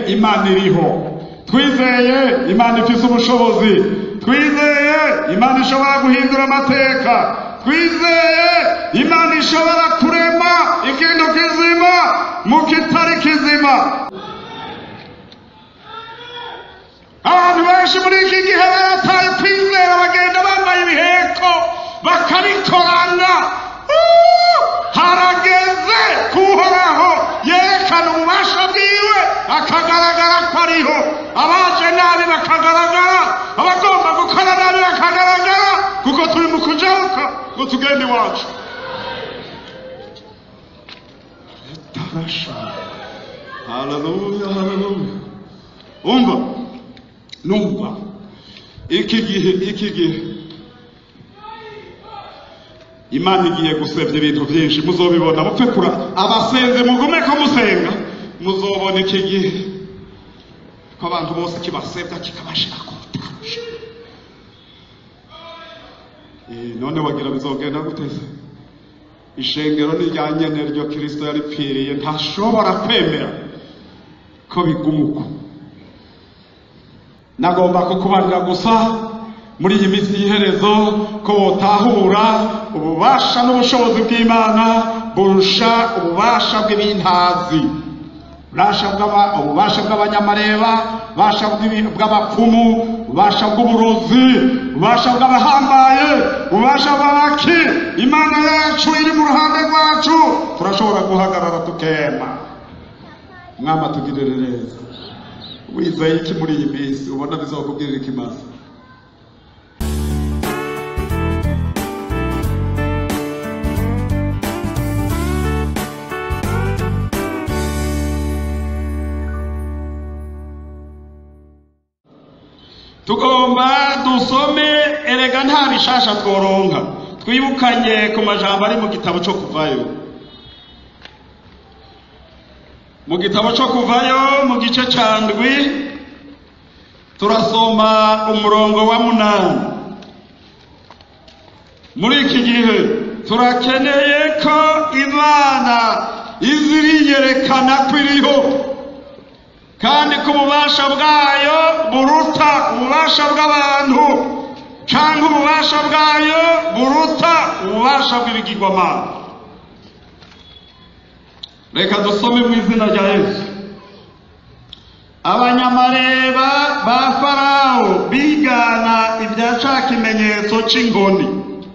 imana iriho twizeye imana ifise ubushobozi twizeye imana ishobora guhindura amateka twizeye imana ishobora kurema ikintu kizima mu kitari kizima abantu benshi muri iki gihe barataye kwizera bagenda bambaye ibiheko bakabikorana Uh! harageze kuhoraho yerekana ububasha bwiwe akagaragara ko ariho abaje nabi bakagaragara abagomba gukora nabi bakagaragara kuko turi mu kujabuka ngo tugende iwacu tarasha haleluya haleluya umva numva iki gihe iki gihe imana igiye gusebya ibintu byinshi muzobibona mupfe kura abasenze mugume ko musenga muzobona iki gihe ko abantu bose kibasebya kikabashira ku rutarusha Eh, none wagira bizogenda guteze ishengero ni rya nyene ryo kristo yaripfiriye ntashobora kwemera ko biguma uko nagomba kukubarira gusa muri iyi minsi y'iherezo ko wotahura ububasha n'ubushobozi bw'imana burusha ububasha bw'ibintazi ububasha bw'aba- ububasha bw'abanyamareba ububasha bw'ibi- bw'abapfumu ububasha bw'uburozi ububasha bw'abahambaye ububasha bw'abaki imana yacu iri mu ruhande rwacu turashobora guhagarara tukema mwama tugirire neza wizeye iki muri iyi minsi ubona bizakubwirira ikimaze tugomba dusome erega nta bishasha tworonka twibukanye ku majambo ari mu gitabo cyo kuvayo mu gitabo cyo kuvayo mu gice cya ndwi turasoma umurongo wa munani muri iki gihe turakeneye ko imana izi iriyerekana ko iriho kandi ko ububasha bwayo buruta ububasha bw'abantu cyangwa ububasha bwayo buruta ububasha bw'ibigirwamana reka dusome mu izina rya yesu abanyamareba ba farawo bigana ibya ca kimenyetso cy'inkoni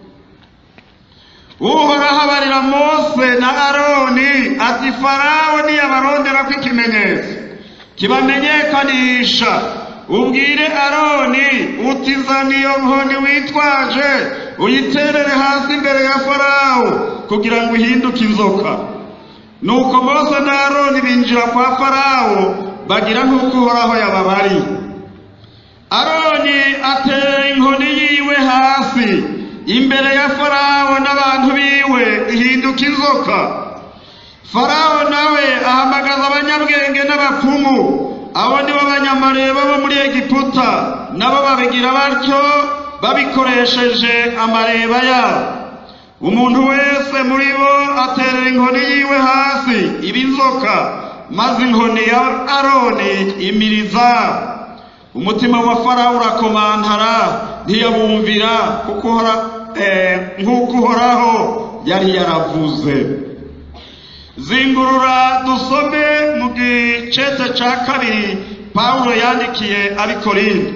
uhoraho abarira mose na aroni ati farawo niyabarondera ko ikimenyetso kibamenyekanisha ubwire aroni uti zana iyo nkoni witwaje uyiterere hasi imbere ya farawo kugira ngo uhinduke inzoka nuko mose na aroni binjira kwa farawo bagira nk'uko uhoraho yababariye aroni atera inkoni yiwe hasi imbere ya farawo n'abantu biwe ihinduka inzoka farawo nawe ahamagaza abanyabwenge n'abapfumu abo ni bo banyamareba bo muri egiputa nabo babigira batyo babikoresheje amareba yabo umuntu wese muri bo aterera inkoni yiwe hasi iba inzoka maze inkoni ya aroni imiriza umutima wa farawo urakomantara ntiyabumvira kuko uhora- eh, nk'uko uhoraho yari yaravuze zingurura dusome mu gicete cya kabiri pawulo yandikiye abikorinde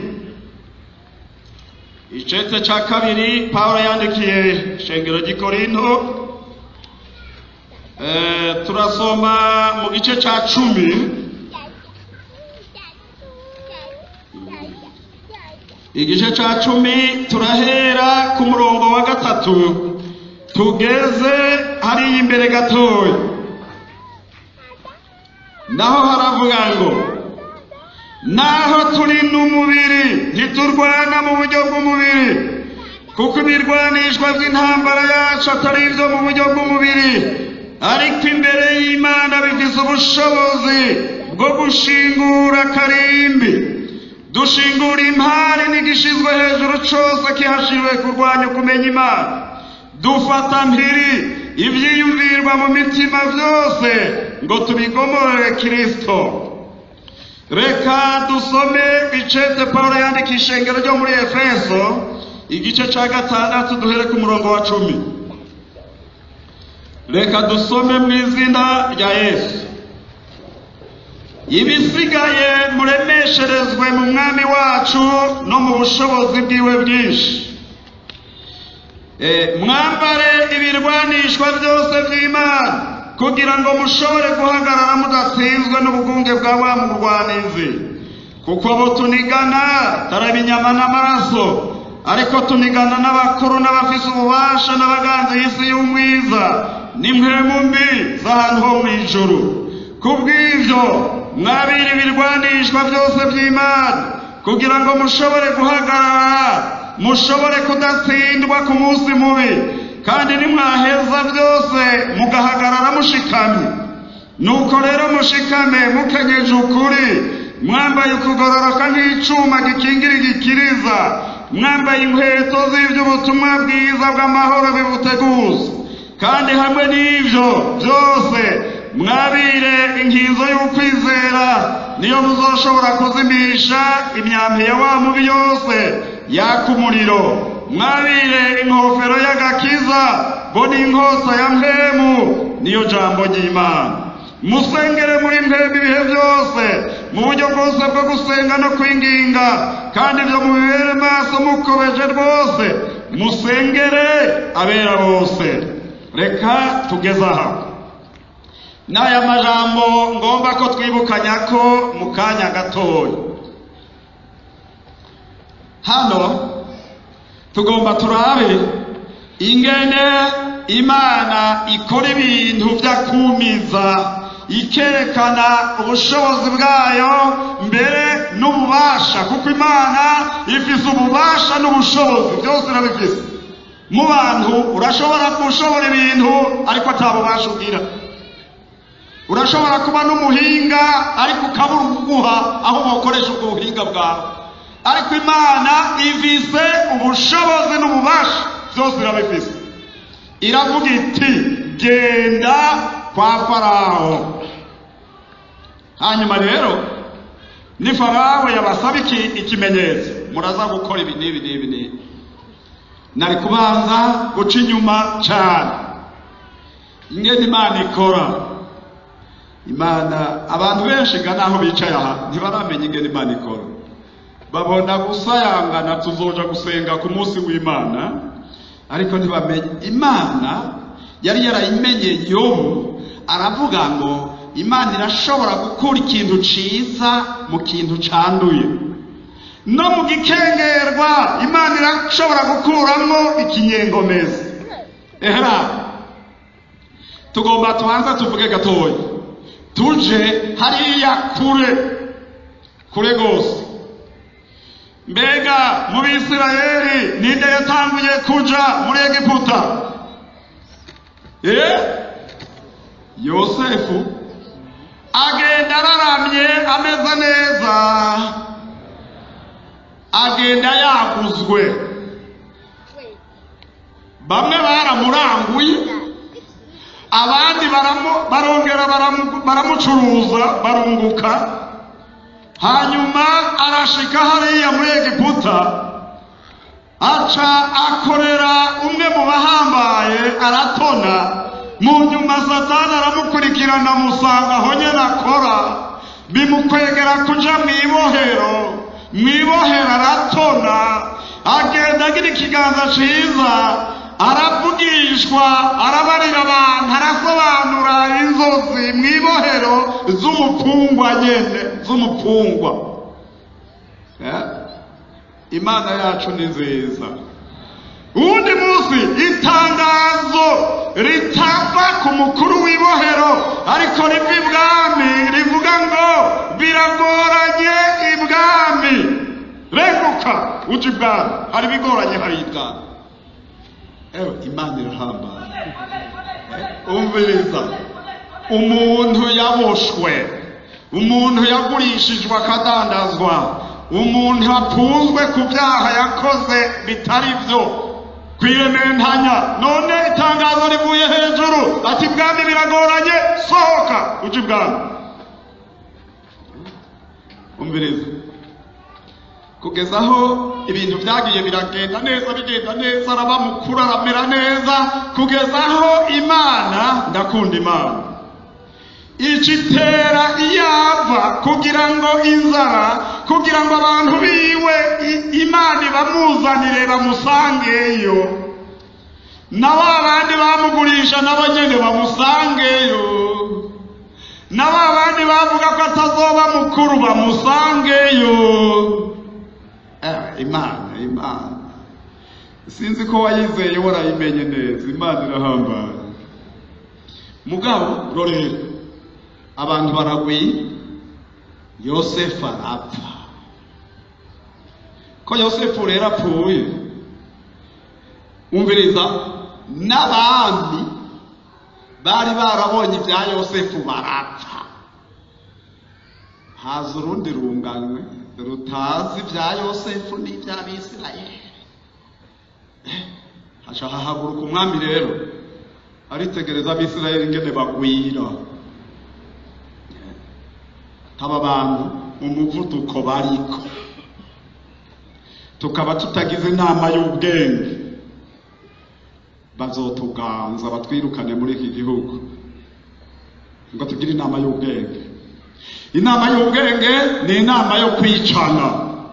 icete cya kabiri pawulo yandikiye shengero ry'ikorinto Eh, turasoma mu gice cya cumi igice cya cumi turahera ku murongo wa gatatu tugeze hariya imbere gatoya naho haravuga ngo naho turi n'umubiri ntiturwana mu buryo bw'umubiri kuko ibirwanishwa by'intambara yacu atari ibyo mu buryo bw'umubiri ariko imbere y'imana bifise ubushobozi bwo gushingura karimbi dushingura impari n'igishizwe hejuru cose kihashiriwe kurwanya kumenya imana dufata mpiri ivyiyumvirwa mu mitima vyose ngo tubigomorere kristo reka dusome icete pawulo yandika ishengero ryo muri efeso igice cya gatandatu duhere ku murongo wa cumi reka dusome mu izina rya yesu ibisigaye muremesherezwe mu mwami wacu no mu bushobozi bwiwe bwinshi mwambare ibirwanishwa byose by'imana kugira ngo mushobore guhagarara mudatsinzwe n'ubugunge bwa wa murwanizi kuko abo tunigana taraba inyama n'amaraso ariko tunigana n'abakuru n'abafise ububasha n'abaganza y'isi y'umwiza n'impwemu mbi z'ahantu ho mu ijuru kubw'ibyo mwabira ibirwanishwa byose by'imana kugira ngo mushobore guhagarara mushobore kudatsindwa ku munsi mubi kandi nimwaheza byose mugahagarara mushikamye nuko rero mushikame mukenyeje ukuri mwambaye ukugororoka nk'icuma gikingira igikiriza mwambaye inkweto z'iby'ubutumwa bwiza bw'amahoro bibuteguza kandi hamwe n'ibyo byose mwabire inkinzo y'ukwizera niyo muzoshobora kuzimisha imyambi ya wa mubi yose yaka umuriro mwabire inkofero y'agakiza bo n'inkota ya mpemu niyo jambo ry'imana musengere muri mpemu ibihe byose mu buryo bwose bwo gusenga no kwinginga kandi ibyo mubibere maso mukobeje rwose musengere abera bose reka tugeze aha n'aya majambo ngomba ko twibukanya ko mu kanya gatoya hano tugomba turabe ingene imana ikora ibintu byakumiza ikerekana ubushobozi bwayo mbere n'ububasha kuko imana ifise ububasha n'ubushobozi byose irabifise mu bantu urashobora gushobora ibintu ariko atabubasha ugira urashobora kuba n'umuhinga ariko ukabura uguha aho wakoresha ubwo buhinga bwawe ariko imana ifise ubushobozi n'ububasha byose irabifise iravuga iti genda kwa farawo hanyuma rero ni farawo yabasaba iki ikimenyetso muraza gukora ibi n'ibi n'ibi n'ibi nari kubanza guca inyuma cyane ingene imana ikora imana abantu benshi ga naho bicaye aha ntibaramenya ingene imana ikora babona gusayangana tuzoja gusenga ku munsi w'imana ariko ntibamenye imana yari yarayimenye yobu aravuga ngo imana irashobora gukura ikintu ciza mu kintu canduye no mu gikengerwa imana irashobora gukuramo ikinyengomezi ehera tugomba tubanza tuvuge gatoya tuje hariya kure kure rwose mbega mu bisirayeli ninde yatanguye kuja muri egiputa eh yosefu agenda araramye ameze neza agenda yaguzwe bamwe baramuranguye abandi barongera baramucuruza barunguka hanyuma arashika hariya muri egiputa aca akorera umwe mu bahambaye aratona mu nyuma satani aramukurikirana amusanga aho nyine akora bimukwegera kuja mu ibohero mu ibohero aratona agenda agira ikiganza ciza aravugishwa arabarira abantu arasobanura inzozi mu ibohero z'umupfungwa nyene z'umupfungwa imana yacu ni nziza uwundi munsi itangazo ritava ku mukuru w'ibohero ariko riva ibwami rivuga ngo biragoranye ibwami reguka uje ibwami hari ibigoranye hari ibwami ewe imana irahambaye umviriza umuntu yaboshwe umuntu yagurishijwe akadandazwa umuntu apunzwe ku byaha yakoze bitari byo kwirementanya none itangazo rivuye hejuru ati bwami biragoranye sohoka uje ibwami umviriza kugeza aho ibintu byagiye biragenda neza bigenda neza araba mukuru aramera neza kugeza aho imana ndakunda imana icitera iyava kugira ngo inzara kugira ngo abantu biwe i- imana ibamuzanire bamusangeyo na ba bandi bamugurisha nabo nyene bamusangeyo na ba bandi bavuga ko atazoba mukuru bamusangeyo Eh, imana imana sinzi ko wayizeye warayimenye neza imana irahambaye mugabo rorera abantu baragwiye yosefu arapfa ko yosefu rero apfuye umviriza n'abami bari barabonye ibya yosefu barapfa haza urundi runganywe rutazi ibya yosefu n'iby'abisirayeli Eh, haca hahaguruka umwami rero aritegereza abisirayeli ingene bagwira aba bantu umuvuduko bariko tukaba tutagize inama y'ubwenge bazotuganza batwirukane muri iki gihugu ngo tugire inama y'ubwenge inama y'ubwenge ni inama yo kwicana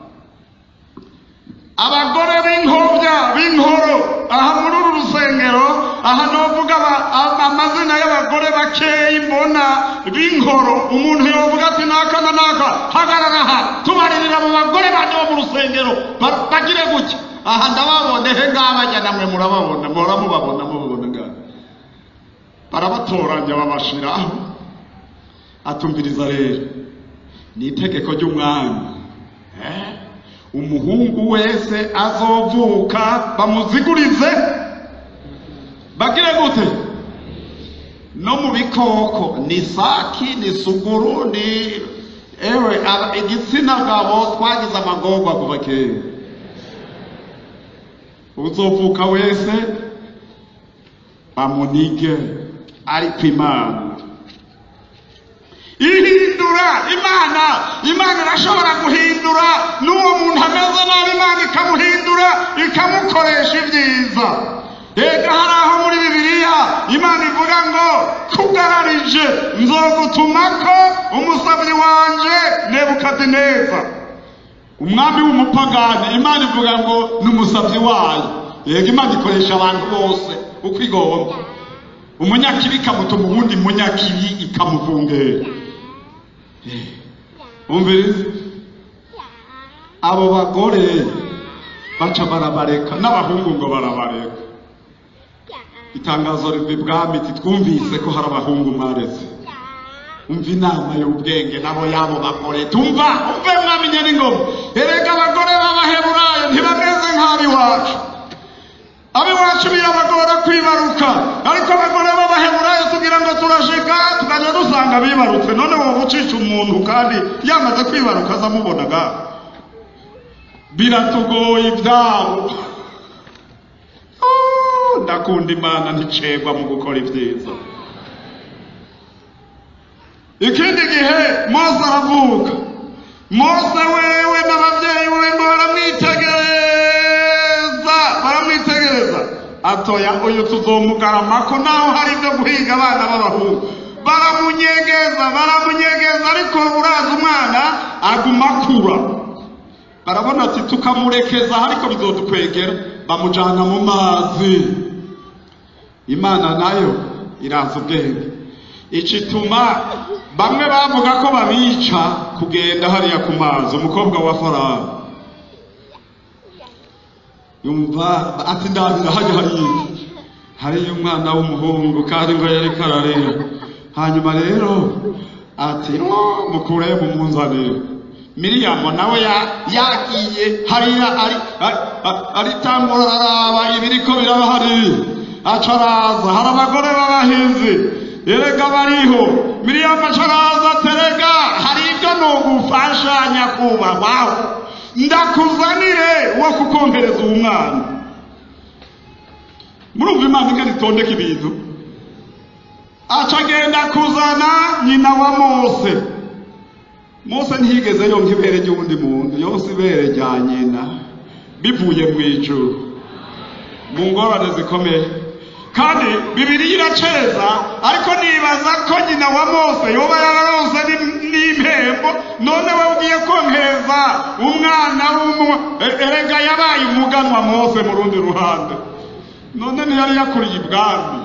abagore b'inkobya b'inkoro aha muri uru rusengero aha novuga aba- a- amazina y'abagore bakeyi mbona b'inkoro umuntu yovuga ati naka na naka hagarara aha tubaririra mu bagore bane bo mu rusengero ba- bagire gutya aha ndababone he ngabajya namwe murababona muhora mubabona mubabona ngaha barabatoranya babashiraho atumviriza rero ni itegeko ry'umwami eh? umuhungu wese azovuka bamuzigurize bagire gute no mu bikoko ni saki ni suguru ni ewe aba- igitsina gabo twagize amagorwa kuva kera uzovuka wese bamunige ariko imana ihindura imana imana irashobora guhindura n'uwo muntu ameze nabi imana ikamuhindura ikamukoresha ibyiza reka hari aho muri bibiliya imana ivuga ngo kugararije nzogutumako umusabyi wanje nebukadineza umwami w'umupagani imana ivuga ngo ni umusabyi wayo yego imana ikoresha abantu bose uko igomba umunyakibi ikamutuma uwundi munyakibi ikamuvungera umviriza abo bagore baca barabareka n'abahungu ngo barabareka itangazo riva ibwami iti twumvise ko hari abahungu mwareze umva inama y'ubwenge nabo y'abo bagore tumva umve mwamenye n'ingoma erega abagore b'abaheburayo ntibameze nk'ab'iwacu ab'iwacu birabagora kwibaruka ariko abagore b'abaheburayo tugira ngo turashika tukajya dusanga bibarutse none wowe ucica umuntu kandi yamaze kwibaruka azamubonaga biratugoye ibyabo Ah, ndakunda imana nticegwa mu gukora ibyiza ikindi gihe mose aravuka mose wewe n'ababyeyi we ngo baramwitegereza baramwitegereza atoya uyu tuzomugaramako naho hari ibyo guhiga abana b'abahungu baramunyegeza baramunyegeza ariko uraza umwana aguma akura barabona ati tukamurekeza ariko bizodukwegera bamujana mu mazi imana nayo iraza ubwenge icituma bamwe bavuga ko babica kugenda hariya ku mazi umukobwa wa farawo yumva ati ndabira hajya hariya hariya umwana w'umuhungu kandi ngo yari kararira hanyuma rero ati "Oh, mukureyo mumunzanire miriyamu nawe ya- yagiye hariya ari- ari- ari- aritangura araraba ibiriko biraba hariya aca araza hari abagore b'abahinzi erega bariho miriyamu aca araza aterega hari ibyo nogufasha nyakubahwa ndakuzanire wo kukongereza uwo mwana murumva imana ingana itondeka ibintu aca agenda kuzana nyina wa mose mose ntiyigeze yonka ibere ry'uwundi muntu yose ibere rya nyina bivuye mu ijuru mu ngorane zikomeye kandi bibiriya iraceza ariko nibaza ko nyina wa mose yoba yararonse ni- n'impembo none we ugiye konkereza umwana w'umu e- erega yabaye umuganwa mose mu rundi ruhande none ntiyari yakuriye ibwami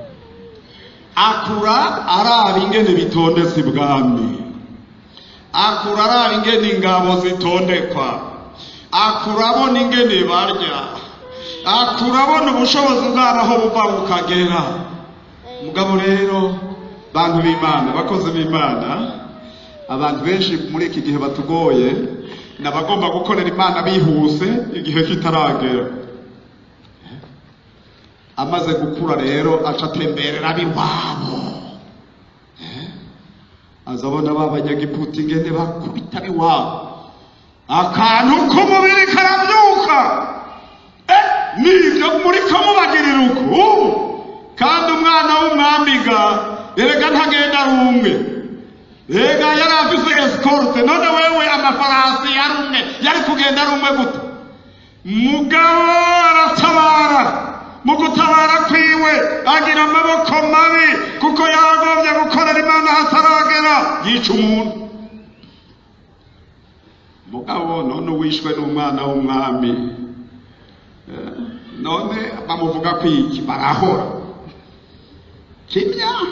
akura araba ingene bitondetse ibwami akura araba ingene ingabo zitondekwa akura abona ingene barya akura abona ubushobozi bwabo aho buva bukagera mugabo rero bantu b'imana bakozi b'imana abantu benshi muri iki gihe batugoye ni abagomba gukorera imana bihuse igihe kitaragera amaze gukura rero aca atemberera ab'iwabo aza abona ba banyagiputa ingene bakubita ab'iwabo akantu k'umubiri karabyuka Eh, nibyo muri kamubagirira uku ubu kandi umwana w'umwamiga erega ntagenda ari umwe Ega yari afise escorte none wewe amafarasi yari umwe yari kugenda ari umwe gute mugabo aratabara mu gutabara kwiwe agira amaboko mabi kuko yagombye gukorera imana hataragera yica umuntu mugabo none uwishwe n'umwana w'umwami Eh, none bamuvuga ko iki barahora kimya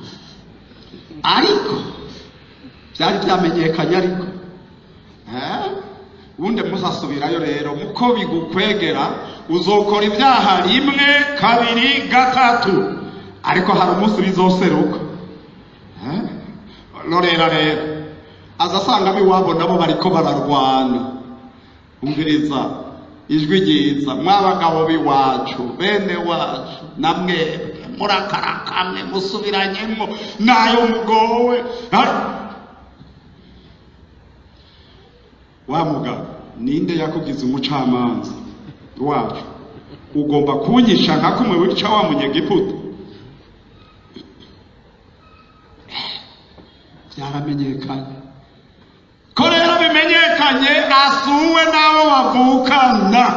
ariko byari byamenyekanye ariko Eh, ubundi muzasubirayo rero muko bigukwegera uzokora ibyaha rimwe kabiri gatatu ariko hari umunsi bizoseruka Eh, rorera rero aza asanga ab'iwabo nabo bariko bararwana umviriza ijwi ryiza mw'abagabo b'iwacu bene wacu na mwebwe murakarakamwe musubiranyemo nayo mugowe Ha- wa mugabo ninde yakugize umucamanza wacu ugomba kunyisha nka kumwe wica wa munyegiputa byaramenyekanye ko rero bimenyekanye asuwe n'abo bavukana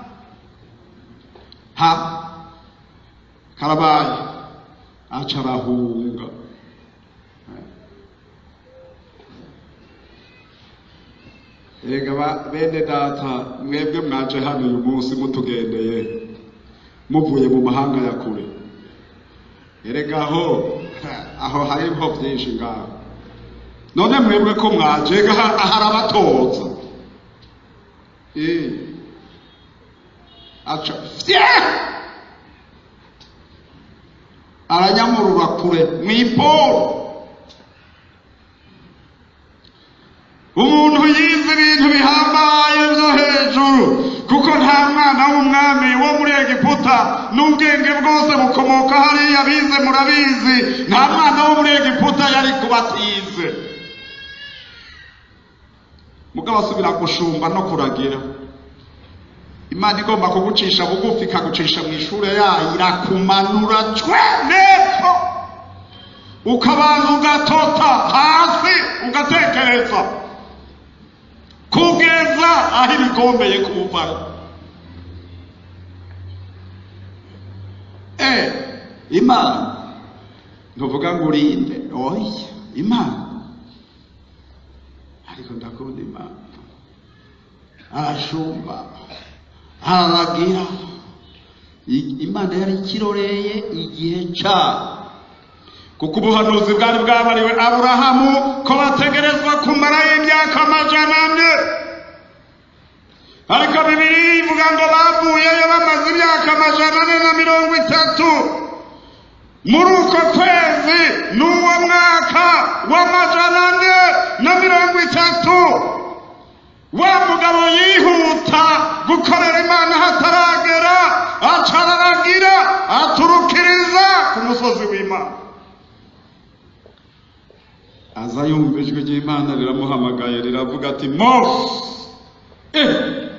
ha karabaye aca arahunga Erega ba- bene data mwebwe mwaje hano uyu munsi mutugendeye muvuye mu mahanga ya kure erega aho aho hariho byinshi ngaho none mwebwe ko mwaje ga- ahari abatoza Eh. aca fye aranyamurura kure mw'iporo umuntu yize ibintu bihambaye byo hejuru kuko nta mwana w'umwami wo muri egiputa n'ubwenge bwose bukomoka hariya bize murabizi nta mwana wo muri egiputa yari kubatize mugabo asubira gushumba no kuragira imana igomba kugucisha bugufi ikagucisha mu ishuri yayo irakumanura cwe nepfo ukabanza ugatota hasi ugatekereza kugeza aho ibigombeye kuvayo eh imana ntuvuga ngo urinde oya imana ariko ndakunda imana arashumba araragira I- imana yari ikiroreye igihe cyayo kuko ubuhanuzi bwari bwabariwe aburahamu ko bategerezwa kumarayo imyaka amajana ane ariko bibiri ivuga ngo bavuyeyo bamaze imyaka amajana ane na mirongo itatu muri uko kwezi n'uwo mwaka w'amajana ane na mirongo itatu wa mugabo yihuta gukorera imana hataragera acararagira aturukiriza ku musozi w'imana aza yumva ijwi ry'imana riramuhamagaye riravuga ati mose eh,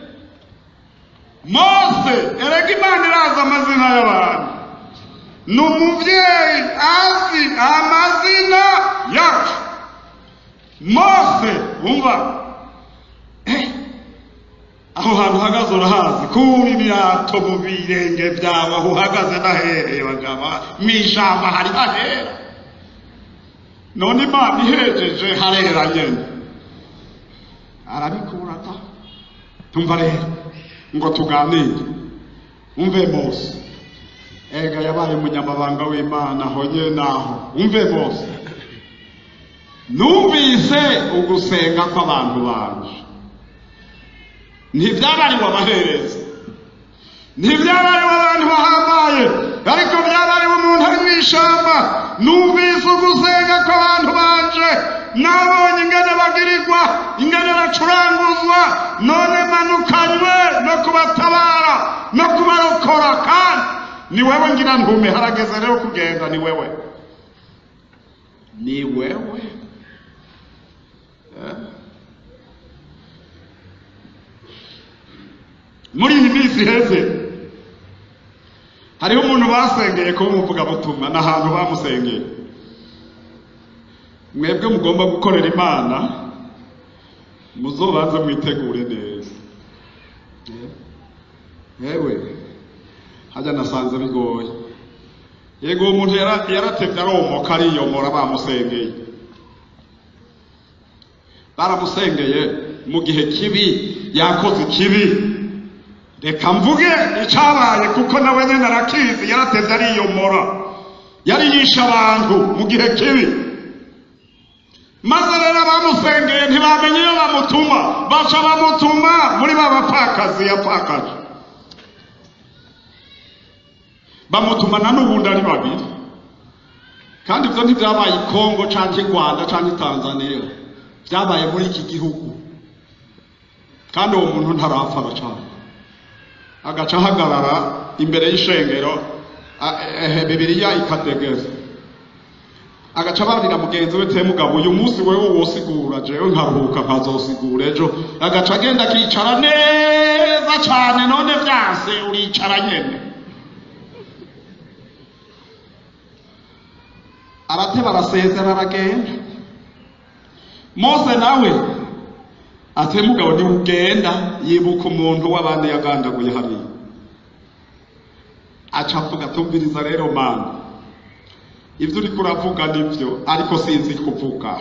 mose erega imana irazi amazina y'abantu ni umubyeyi azi amazina yacu mose umva eh, aho hantu uhagaze urahazi kuba ibirato mu birenge byawe aho uhagaze nahereye bagaba mu ijambo hari hahera none imana ihejeje harera nyene arabikura ta tumva rero ngo tuganire umve mose ega yabaye umunyamabanga w'imana aho nyene aho umve mose numvise ugusenga kw'abantu banje ntibyabariwe abaherezi ntibyabariwe abantu bahambaye ariko byabariwe umuntu ari mu ishamba numvise ugusenga kw'abantu banje nabonye ingene bagirirwa ingene bacuranguzwa none manukanywe no kubatabara no kubarokora kandi ni wewe ngira ntume harageze rero kugenda ni wewe ni wewe Eh? muri iyi minsi iheze hariho umuntu basengeye kuba umuvugabutumwa n'ahantu bamusengeye mwebwe mugomba gukorera imana muzobanze mwitegure neza yewe hajya nasanze bigoye yego uwo muntu yara- yaratevye aromoka ariyomora bamusengeye baramusengeye mu gihe kibi yakoze ikibi reka mvuge icyabaye kuko nawe nyine arakizi yarateze ariyomora yari yishe abantu mu gihe kibi maze rero abamusengeye ntibamenye iyo bamutuma baca bamutuma muri ba bapfakazi yapfakaje bamutumana n'ubundi ari babiri kandi ibyo ntibyabaye i kongo cyangwa i rwanda cyangwa i tanzania byabaye muri iki gihugu kandi uwo muntu ntarapfa aracana agaca ahagarara imbere y'ishengero a- ehe bibiriya ikategeza agaca ababwira mugenzi we te mugabo uyu munsi wewe wosigura jewe nkaruhuka nkazosigura ejo agaca agenda akicara neza cyane none vyanse uricara nyene arateba arasezera aragenda mose nawe ate mugabo ntiugenda yibuka umuntu w'abandi yagandaguye hariya aca avuga tumviriza rero mana ibyo uriko uravuga nibyo ariko sinzi kuvuga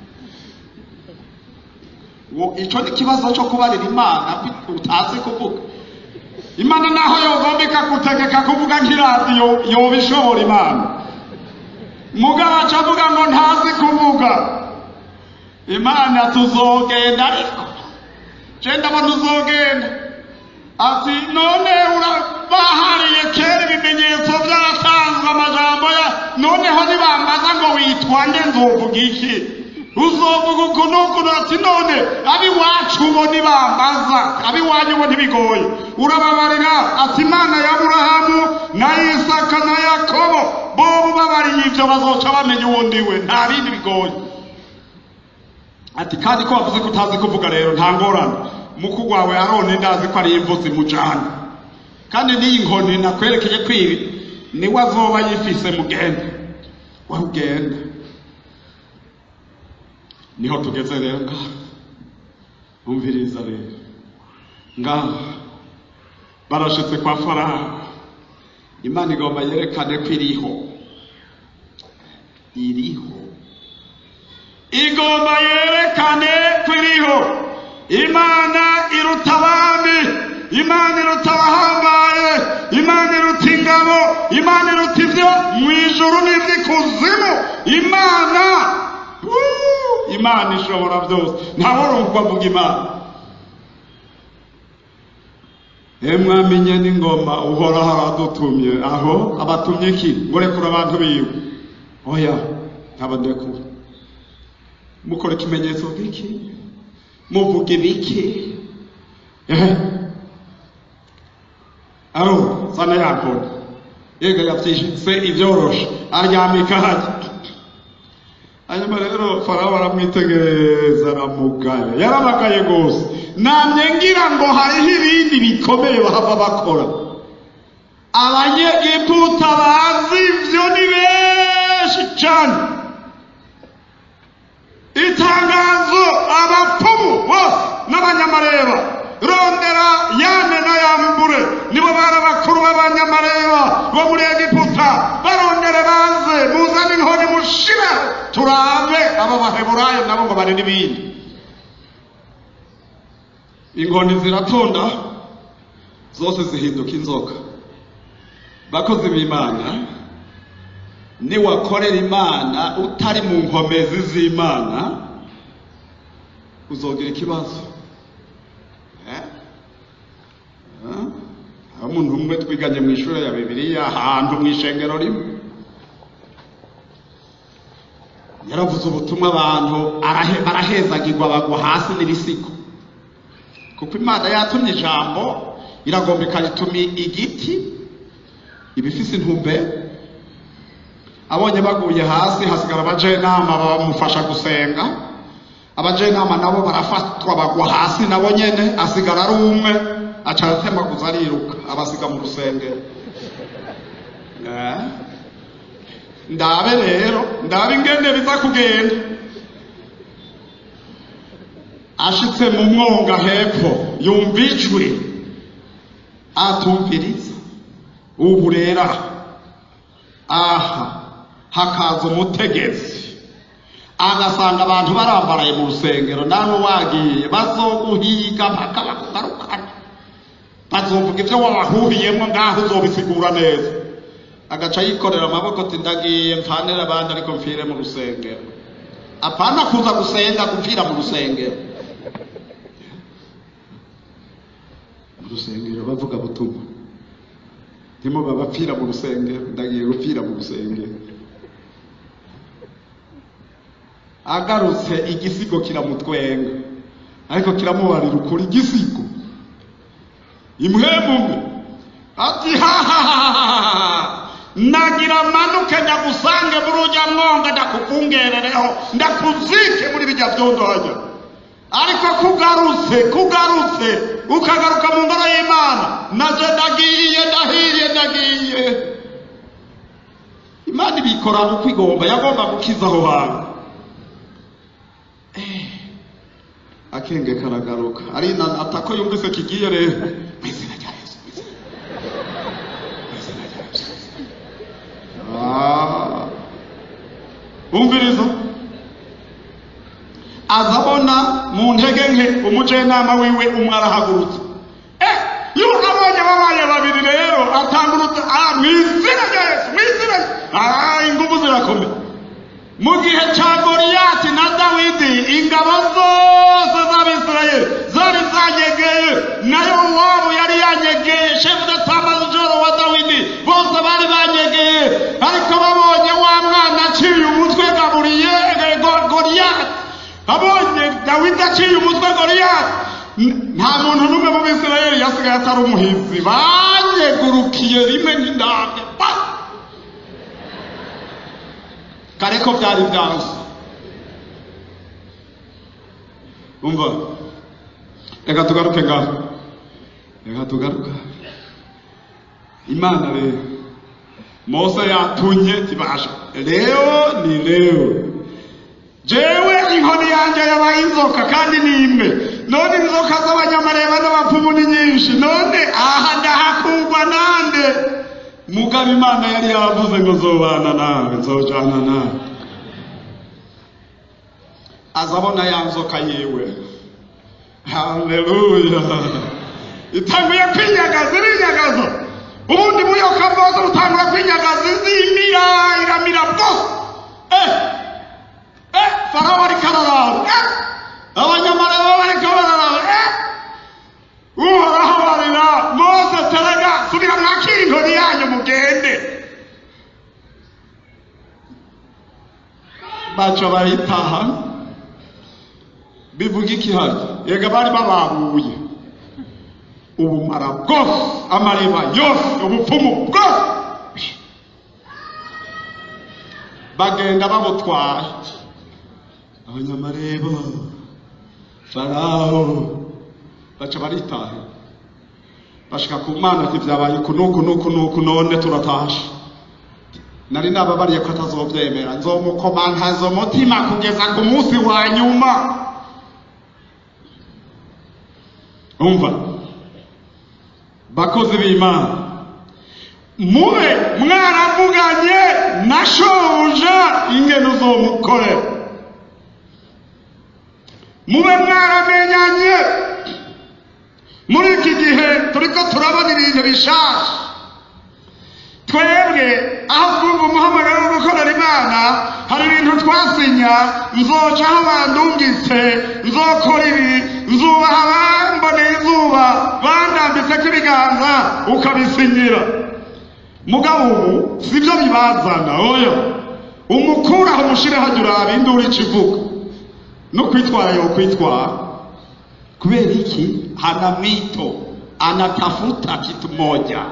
Wo- ico ni ikibazo cyo kubarira imana bi- utazi kuvuga imana naho yogomba ikagutegeka kuvuga nk'iradiyo yoba ishobora imana mugabo aca avuga ngo ntazi kuvuga imana tuzogenda ariko je ndabona uzogenda ati none ura- bahariye kera ibimenyetso byaratanzwe amajambo ya noneho nibambaza ngo witwa nde nzovuga iki uzovuga uku n'uku ati none abiwacu bo nibambaza abiwanyu bo ntibigoye urababarira ati imana ya aburahamu na isaka na yakobo bobo babariye ibyo bazoca bamenya uwo ndiwe nta bindi bigoye ati kandi ko wavuze ko utazi kuvuga rero nta ngorane muku wawe arone ndazi ko ari imvu zimujana kandi n'iyi nkoni nakwerekeje kwibi niwe azoba yifise mugende wari ugenda niho tugeze rero ngaha umviriza rero ngaha barashitse kwa farawo imana igomba yerekane ko iriho iriho igomba yerekane ko iriho imana iruta abami imana iruta abahambaye imana iruta ingabo imana iruta ibyo mu ijuru n'iby'ikuzimu imana Wuu! imana ishobora byose ntaworumva avuga imana mwamenye n'ingoma uhoraho aradutumye aho abatumye iki ngo rekura abantu biwe oya ntabandekura mukora ikimenyetso biki muvuga ibiki ehe aro sana yakora yega yavyishitse ibyoroshe aryamika hajya hanyuma rero farawo aramwitegereza aramugaya yarabagaye rwose namye ngira ngo hariho ibindi bikomeye bahava bakora abanyegiputa bazi ivyo ni benshi cane itangazo abapfumu bose n'abanyamareba rondera yane na yambure nibo bari abakuru b'abanyamareba bo muri egiputa barondere baze muzane inkoni mushire turabe aba baheburayo nabo ngo bari n'ibindi inkoni ziratonda zose zihinduka inzoka bakozi b'imana niwakorera imana utari mu nkomezi z'imana uzogira ikibazo Eh? Eh? aho umuntu umwe twiganye mu ishuri ya bibiliya ahantu mu ishengero rimwe yaravuze ubutumwa abantu arahe- barahezagirwa bagwa hasi n'ibisigo kuko imana yatumye ijambo iragomba ikarituma igiti ibifise intumbero abonye baguye hasi hasigara abajenama bamufasha gusenga abajenama nabo barafatwa bagwa hasi nabo nyene asigara ari umwe aca aratemaguza ariruka abasiga mu rusengero Eh? ndabe rero ndabe ingene biza kugenda ashitse mu mwonga hepfo yumva ijwi atumviriza ubu rero aha aha hakaza umutegetsi agasanga abantu barambaraye mu rusengero nawe wagiye bazoguhiga mpaka bakugarukana bazovuga ibyo wabahubiyemo ngaho uzobisigura neza agaca yikorera amaboko ati ndagiye mfanire abandi ariko mfire mu rusengero apana kuza gusenga gupfira mu rusengero mu rusengero bavuga butumwa ndimo babapfira mu rusengero ndagiye gupfira mu rusengero agarutse igisigo kiramutwenga ariko kiramubarira ukuri igisigo imwemumwe ati hahahaha nagira manuke ndagusange muri ujya mwonga ndakukungerereho ndakuzike muri bijya byondo hajya ariko kugarutse kugarutse ukagaruka mu ngoro y'imana naje ndagiye ndahiriye ndagiye imana ibikora uko igomba yagomba gukiza aho hantu Eh, akenge karagaruka arinanata ko yumvise kigiye rero mu izina rya yesu mu izina- mu izina rya yesu Ah. umviriza azabona mu ntege nke umujenama wiwe umwe arahagurutse eh iyo abonye babaye babiri rero atangurutse ah mu izina rya yesu mu izina ah ingufu zirakomeye mu gihe cya goriyati na dawidi ingabo zose z'abisirayeli zari zanyegeye nayo wabo yari yanyegeye shefu de tamajoro wa dawidi bose bari banyegeye ariko babonye wa mwana aciye umutwe gaburiye Go- goriyati abonye dawidi aciye umutwe goriyati N- nta muntu n'umwe mu bisirayeli yasigaye atari umuhizi banyegurukiye rimwe nk'indabyo pa kare ko byari byanze umva reka tugaruke ngaho reka tugaruka imana rero mose yatunye tibasha leo ni leo jewe inkoni yanjye yabaye inzoka kandi ni imwe none inzoka z'abanyamareba n'abapfumu ni nyinshi none aha ndahakurwa nande mugabo imana yari yavuze ngo zobana nawe nzojana nawe azabona ya nzoka yiwe haleluya itanguye kwinyagaza irinyagaza ubundi buyoka bwose butangura kwinyagaza izimira iramira bwose eh eh farawo ariko araraba eh abanyamareba bariko bararaba eh uhoraho barira mose terega subira mwakira inkoni yanyu mugende baca baritaha bivuga iki hano yega bari bababuye ubumara bwose amareba yose ubupfumu bwose bagenda babutwaye abanyamareba farawo baca baritaha bashika ku mana ati byabaye uku nuku nuku nuku none turatashe nari nababariye ko atazobyemera nzomukomantaza umutima kugeza ku munsi wa nyuma umva bakozi b'imana mube mwaravuganye na shobuja ingene uzomukorera mube mwaramenyanye muri iki gihe turiko turabona ibintu bishasha twebwe aho twumva umuhamagaro wo gukorera imana hari ibintu twasinya nzoca aho bandungitse nzokora ibi nzubaha bamboneye izuba bandambitseko ibiganza ukabisinyira mugabo ubu sibyo bibazana oya umukuraho umushireho ajya uraba induru ikivuga no kwitwara yo kwitwara kubera iki hana mwito anatafuta kitu moja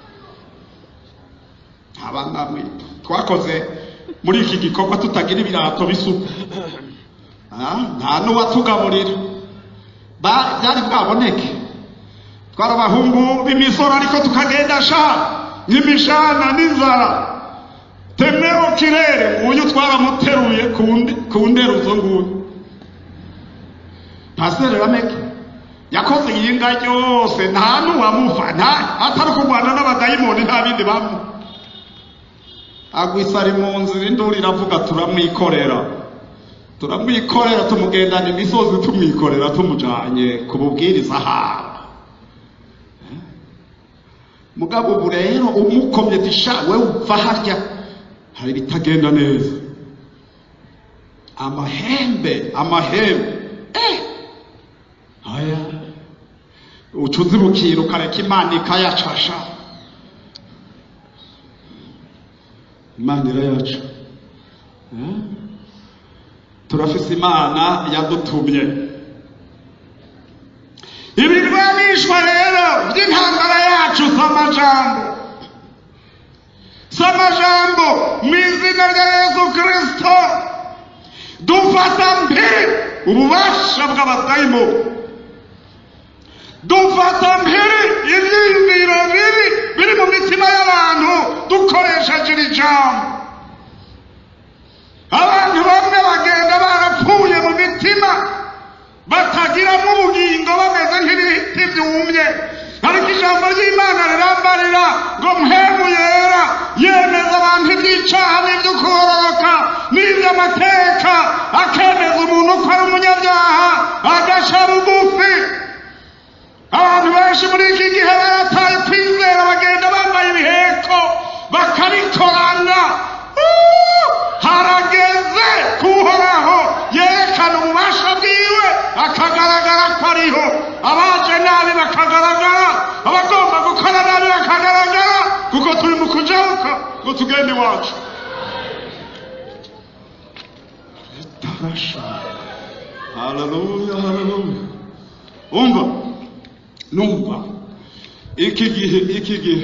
abana mwito twakoze muri iki gikorwa tutagira ibirato bisuku Ah, nta n'uwatugaburira Ba- byari bwaboneke twari abahungu b'imisoro ariko tukagenda sha nk'imishana n'inzara temero kirere uyu twaramuteruye ku nde- ku nderuzo nguyu pasiteri rameke yakoze iyinga ryose nta n'uwamuva nta atari kurwana n'abadayimoni nta bindi bamu agwisa ari mu nzira induru iravuga turamwikorera turamwikorera tumugendana imisozi tumwikorera tumujanye ku bubwiriza haba mugabo ubu rero umukomye tisha we uva harya hari ibitagenda neza amahembe amahembe eh aya ucuzi bukira ukareka imana ikayacasha imana irayaca Eh? turafise imana yadutumye ibirwanishwa rero by'intambara yacu si amajambo si amajambo mu izina rya yesu kirisito dufata mpiri ububasha bw'abadayimoni dufata mpiri ibyiyumviro bibi biri mu mitima y'abantu dukoresheje iri jambo abantu bamwe bagenda barapfuye mu mitima batagiramo ubugingo bameze nk'ibiti byumye ariko ijambo ry'imana rirambarira ngo mpemu yera yemeza abantu iby'icaha n'iby'ukororoka n'iby'amateka akemeza umuntu ko ari umunyabyaha agaca bugufi abantu benshi muri iki gihe barataye kwizera bagenda bambaye ibiheko bakabikorana Uh! harageze kuhoraho yerekana ububasha bwiwe akagaragara ko ariho abaje nabi bakagaragara abagomba gukora nabi bakagaragara kuko turi mu kujabuka ngo tugende iwacu tarasha haleluya haleluya umva numva iki gihe iki gihe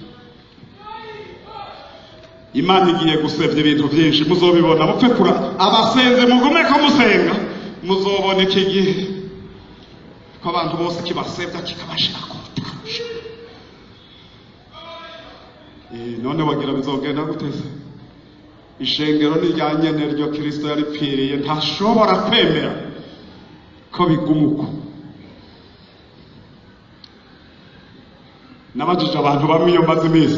imana igiye gusebya ibintu byinshi muzobibona mupfe kura abasenze mugume ko musenga muzobona iki gihe ko abantu bose kibasebya kikabashira ku butarusha Eh, none wagira bizogenda guteze ishengero ni rya nyene ryo kirisito yaripfiriye ntashobora kwemera ko biguma uko nabajije abantu bamwe iyo maze iminsi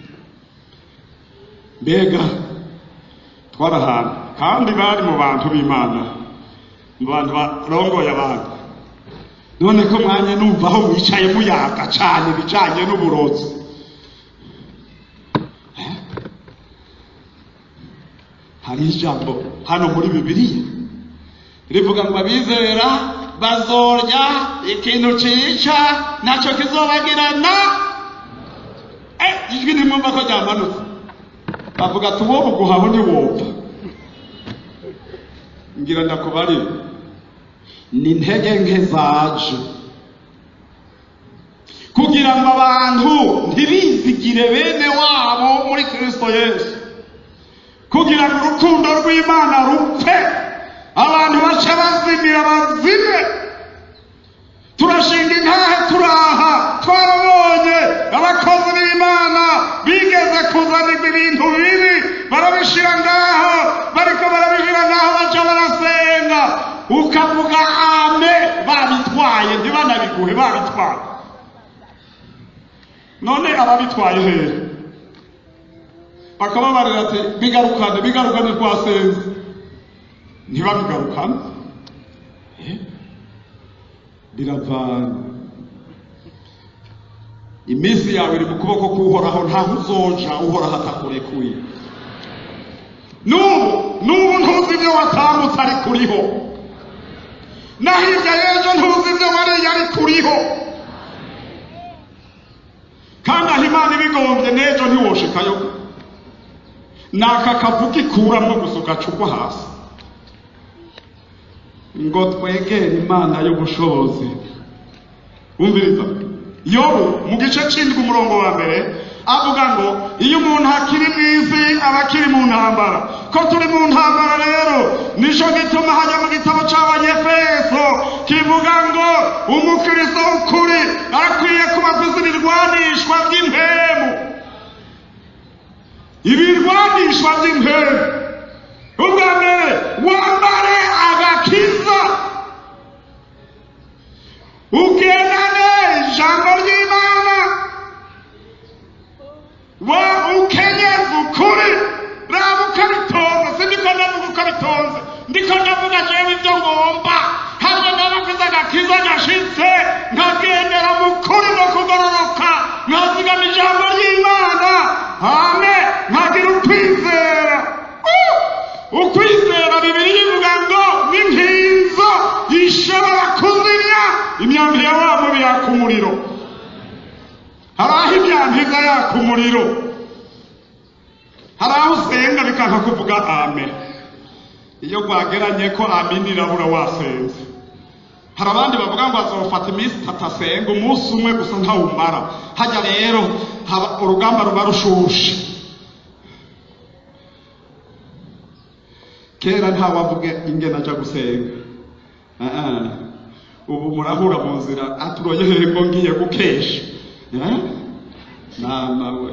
mbega twari ahantu kandi bari mu bantu b'imana mu bantu barongoye abantu none ko mwanya numva aho mwicaye muyaga cyane ibijyanye n'uburozi Eh? hari ijambo hano muri bibiliya rivuga ngo abizera bazorya ikintu cica nacyo kizobagirana Eh, ijwi ntimwumva ko ryamanutse bavuga ati uwo buguhaho ntiwopfa ngira ndakubari ni intege nke zaje kugira ngo abantu ntibizigire bene wabo muri kristo yesu kugira ngo urukundo rw'imana rupfe abantu bace bazimira bazime turashinga intahe turaha twarabonye abakozi b'imana bigeze kuzanirwa ibintu bibi barabishira ngaho bariko barabishira ngaho baca barasenga ukavuga ame babitwaye ntibanabiguhe babitwaye none ababitwaye hehe bakababarira ati bigarukane bigarukane twasenze ntibabigarukane Eh? biravana iminsi yawe iri mu kuboko k'uhoraho ntaho uzoja uhoraho atakurekuye n'ubu n'ubu ntuzi ibyo watambutse ari kuriho na hirya y'ejo ntuzi ibyo wariye ari kuriho kandi aho imana ibigombye n'ejo ntiwoshikayo ni aka kavu kikuramo gusa ugacugwa hasi ngo twegere imana y'ubushobozi umviriza yobu mu gice c'indwi umurongo wa mbere avuga ngo iyo umuntu akiri mu isi aba akiri mu ntambara ko turi mu ntambara rero nico gituma hajya mu gitabo c'abanyefeso kivuga ngo umukristo w'ukuri arakwiye kuba afise ibirwanishwa by'impemu ibirwanishwa by'impemu ubwa mbere wambare agakiza ugendane ijambo ry'imana wa ukenyeze ukuri raba ukabitonze si ndiko ndavuga ukabitonze ndiko ndavuga jewe ibyo ngomba hamwe n'abakoze agakiza gashitse nkagendera mu kuri no kugororoka nkazigama ijambo ry'imana hame nkagira ukwizera Uh! ukwizera bibiri bivuga ngo n'inkinzo ishobora kuzimya imyambi ya wa mubi yaka umuriro hari aho imyambi iza yaka umuriro hari aho usenga bikanka kuvuga amen iyo rwageranye ko amen irabura wasenze hari abandi bavuga ngo azofata iminsi itatu asenga umunsi umwe gusa ntawumara hajya rero haba- urugamba ruba rushushe kera ntawavuga ingene aja gusenga Ah, ah. ubu murahura mu nzira aturoye hehe ngo ngiye gukesha Eh? mama we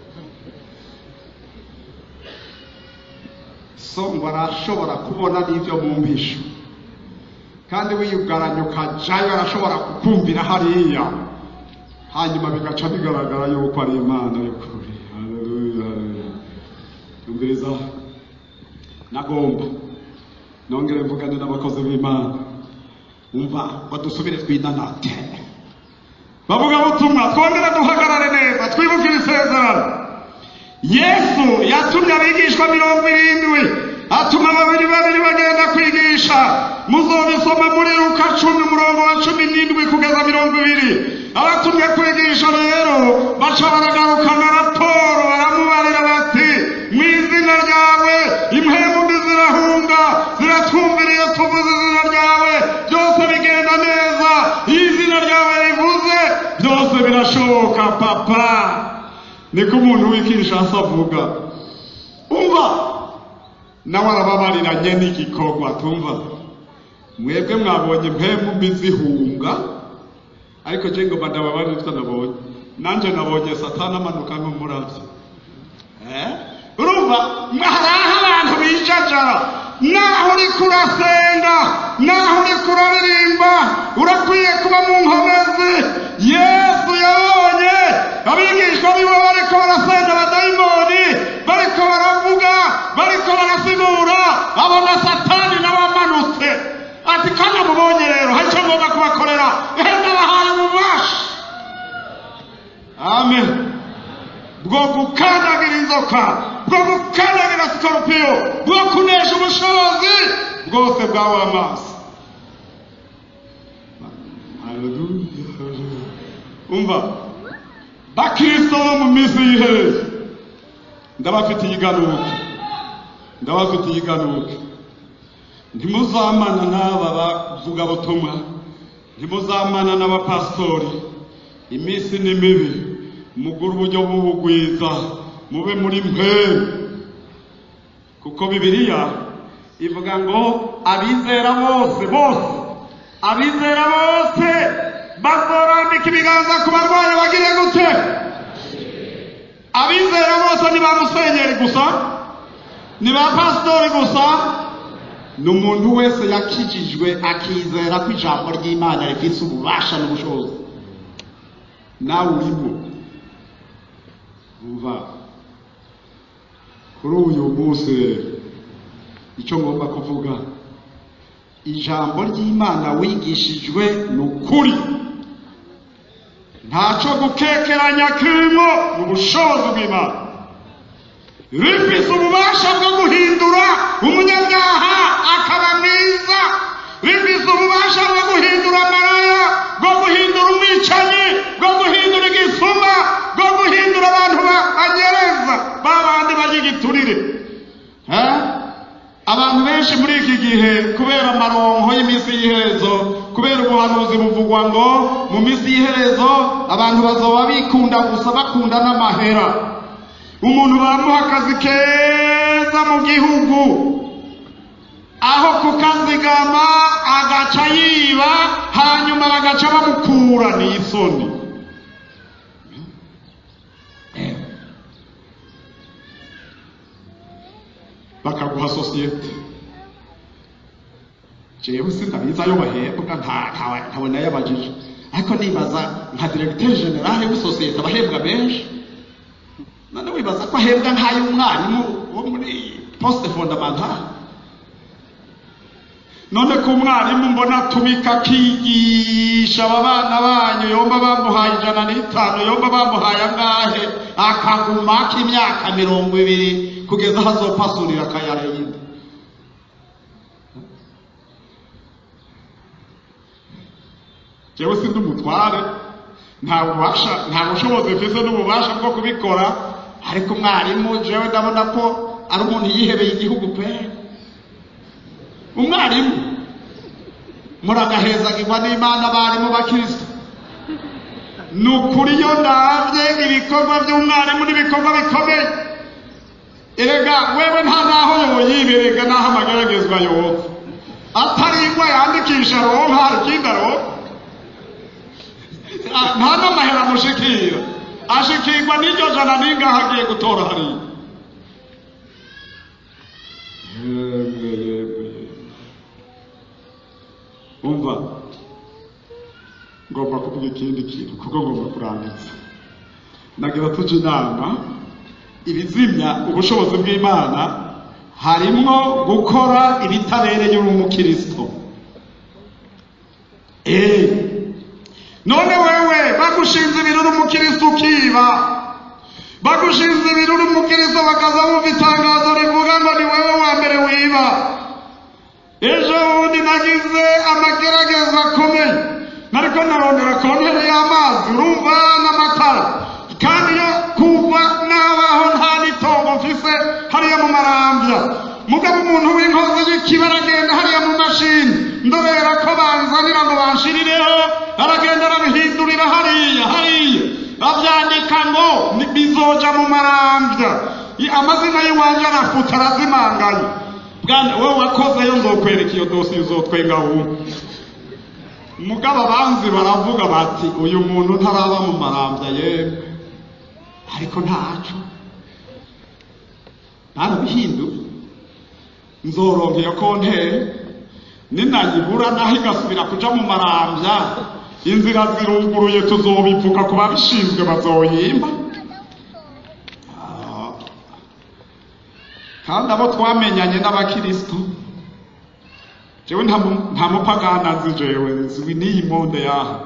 so ngo arashobora kubona n'ibyo mu mpisho kandi wiyugaranye ukajayo arashobora kukumvira hariya hanyuma bigaca bigaragara yuko ari imana y'ukuri Haleluya, haleluya. umviriza nagomba nongere mvugane n'abakozi b'imana umva badusubire twinanate bavuga butumwa twongere duhagarare neza twibukire isezerano yesu yatumye abigishwa mirongo irindwi atuma babiri babiri bagenda kwigisha muzobisoma muri luka cumi umurongo wa cumi n'indwi kugeza mirongo ibiri abatumye kwigisha rero baca baragarukana raporo baramubarira bati mu izina ryawe impemu mbi zirahunga ziratwumviriye tuvuze izina ryawe byose bigenda neza iyo izina ryawe rivuze byose birashoboka papa niko umuntu w'ikishasi avuga umva nawe arababariranye n'igikorwa tumva mwebwe mwabonye impemu mbi zihunga ariko je ngoma ndababarira utwo nabonye nanje nabonye satani amanuka nk'umuravyi Eh? urumva hari aho abantu bijajara naho uriko urasenga naho uriko uraririmba urakwiye kuba mu nkomezi yesu yabonye abigishwa biwe bariko barasenga abadayimoni bariko baravuga bariko barasigura abona satani n'abamanutse ati kandi amubonye rero hari icyo ngomba kubakorera henda bahaye ububasha amen bwo gukandagira inzoka bwo gukandagira sikorupiyo bwo kunesha ubushobozi bwose bwawe amaso Haleluya, haleluya. umva bakristo bo mu minsi y'iherezo ndabafitiye iganuke ndabafitiye iganuke ntimuzamana n'aba bavugabutumwa ntimuzamana n'abapasitori iminsi ni mibi mugure uburyo bw'ubugwiza mube muri mpemu kuko bibiliya ivuga ngo abizera bose bose abizera bose bazorambika ibiganza ku barwayi bagire gute abizera bose ni ba musenyeri gusa ni ba pasitori gusa ni umuntu wese yakijijwe akizera ko ijambo ry'imana rifite ububasha n'ubushobozi nawe urimo umva kuri uyu munsi icyo ngomba kuvuga ijambo ry'imana wigishijwe ni ukuri ntacyo gukekeranya kirimo mu bushobozi bw'imana rifite ububasha bwo guhindura umunyabyaha akaba mwiza rifite ububasha bwo guhindura amaraya bwo guhindura umwicanyi bwo guhindura igisuma bwo guhindura abantu banyereza ba bandi bagigiturire abantu benshi muri iki gihe kubera amaronko y'iminsi y'iherezo kubera ubuhanuzi buvugwa ngo mu minsi y'iherezo abantu bazoba bikunda gusa bakunda n'amahera umuntu baramuha akazi keza mu gihugu aho kukazigama agaca yiba hanyuma bagaca bamukura n'isoni bakaguha sosiyete jewe sinabizi ayo bahembwa ntawe nayabajije ariko nibaza nka diregiteri generale w'isosiyete abahembwa benshi none wibaza ko ahembwa nk'ay'umwarimu wo muri posite fondamentale none ko umwarimu mbona atumika akigisha aba bana banyu yomba bamuhaye ijana n'itanu yomba bamuhaye angahe akaguma k'imyaka mirongo ibiri kugeza aho azopasurira akayarayindi jewe sindi umutware nta bubasha nta bushobozi mfise n'ububasha bwo kubikora ariko umwarimu jewe ndabona ko ari umuntu yihebeye igihugu pe umwarimu muragahezagirwa n'imana abarimu bakristo ni ukuri iyo ndabye ibikorwa by'umwarimu n'ibikorwa bikomeye erega wewe nta naho yoyiberega n'aho amageragezwa yova atari ingwa yandikisha ronka hari ikindi aronka nta n'amahera amushikira ashikirwa n'iryo jana n'ingaho agiye gutora hariya yemwe yemwe umva ngomba kuvuga ikindi kintu kuko ngomba kurangiza nagira tuje inama ibizimya ubushobozi bw'imana harimwo gukora ibitabereye uri umukristo eh none wewe bagushinze ibiruri umukristo ukiba bagushinze ibiruri umukristo bakaza bumva itangazo rivuga ngo ni wewe wa mbere wiba ejo bundi nagize amagerageza akomeye nariko narondera konteri y'amazi urumva n'amatara kandi yo kuva nabaho nta n'itongo mfise hariya mu marambya mugabo umuntu w'inkozi y'ikiba aragenda hariya mu mashini ndorera ko banzanira ngo banshirireho aragenda arabihindurira hariya hariya abyandika ngo bizoja mu marambya amazina y'iwanje arafuta arazimangaye bwana wowe wakozeyo nzokwereka iyo dosiye uzotwenga wumva mugabo abanzi baravuga bati uyu muntu ntaraba mu marambya yemwe ariko ntaco barabihinduye nzoronka iyo konteri ninayibura naho igasubira kuja mu marambya inzira ziruguruye tuzobivuga ku babishinzwe bazoyimba kandi abo twamenyanye n'abakristo jewe nta mupagana nzi jewe nzwi n'iyi monde yaha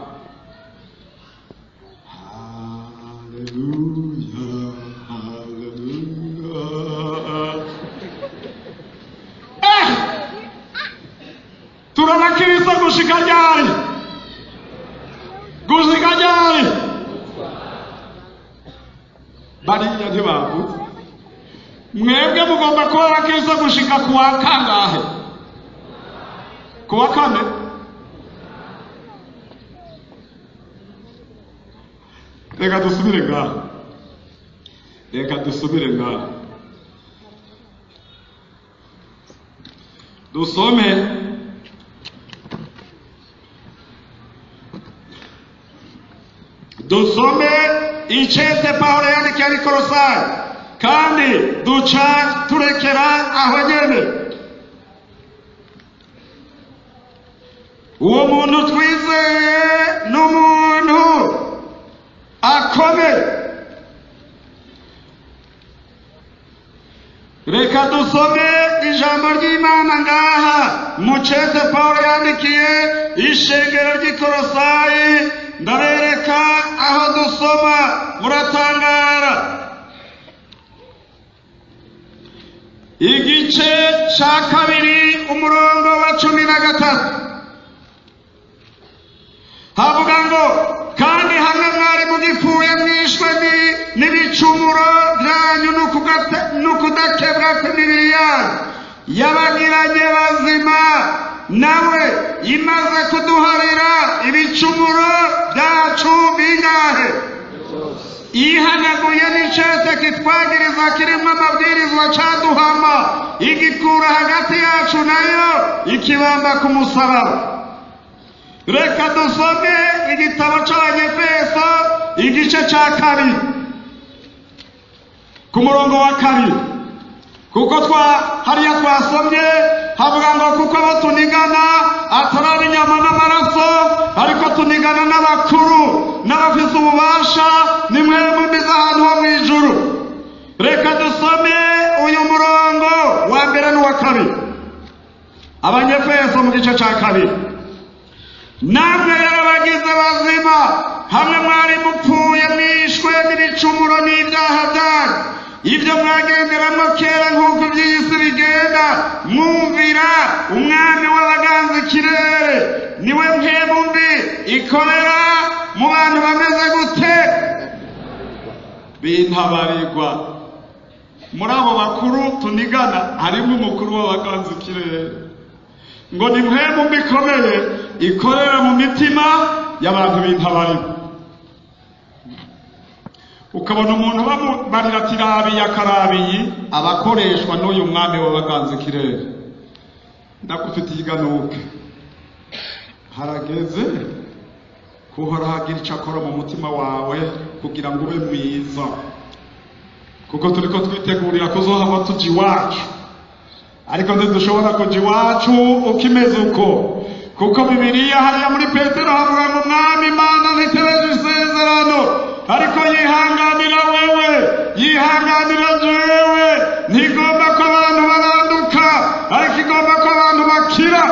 haleluya haleluya eh turabakristo gushika ryari gushika ryari bariya ntibavuze mwebwe mugomba kuba abakristo gushika ku wa kangahe ku wa kane reka dusubire ngaha reka dusubire ngaha dusome dusome icete pawulo yandikiye abikorosayi kandi duca turekera aho nyene uwo muntu twizeye ni umuntu akomeye reka dusome ijambo ry'imana ngaha mucete paul yandikiye ishengero ry'ikorosayi ndabereka aho dusoma muratangara igice cya kabiri umurongo wa cumi na gatatu havuga ngo kandi hamwe mwari mugipfuye mwishwe n'ibicumuro byanyu n'ukudakebwa kw'imibiri yanyu yabagiranye bazima nawe imaze kuduharira ibicumuro byacu bingahe ihanaguye n'icete kitwagiriza kirimo amabwirizwa caduhama igikura hagati yacu nayo ikibamba ku musaraba reka dusome igitabo c'abanyefeso igice ca kabiri ku murongo wa kabiri kuko twa hariya twasomye havuga ngo kuko abo tunigana atari inyama n'amaraso ariko tunigana n'abakuru n'abafise ububasha ni mwebwe mbize ahantu ho mu ijuru reka dusome uyu murongo wa mbere n'uwa kabiri abanyefeso mu gice ca kabiri namwe yarabagize bazima hamwe mwari mupfuye mwishwe n'ibicumuro n'ibyaha byanyu ibyo mwagenderamo kera nk'uko iby'iyi si bigenda mwumvira umwami w'abaganza ikirere niwe mpemu mbi ikorera mu bantu bameze gute bintabarirwa muri abo bakuru tunigana harimo umukuru w'abaganza ikirere ngo ni mpemu mbi ikomeye ikorera mu mitima y'abantu bintabarirwa ukabona umuntu bamubarira ati rabiye akarabiyi abakoreshwa n'uyu mwami w'abaganza ikirere ndakufitiye iganuke harageze kuhora hagira icyo akora mu mutima wawe kugira ngo ube mwiza kuko turi ko twitegurira kuzohava tuja iwacu ariko ntidushobora kuja iwacu uko imeze uko kuko bibiriya hariya muri petero havuga ngo mwami imana ntitereje isezerano ariko yihanganira wewe yihanganira jewe ntigomba ko abantu baranduka ariko igomba ko abantu bakira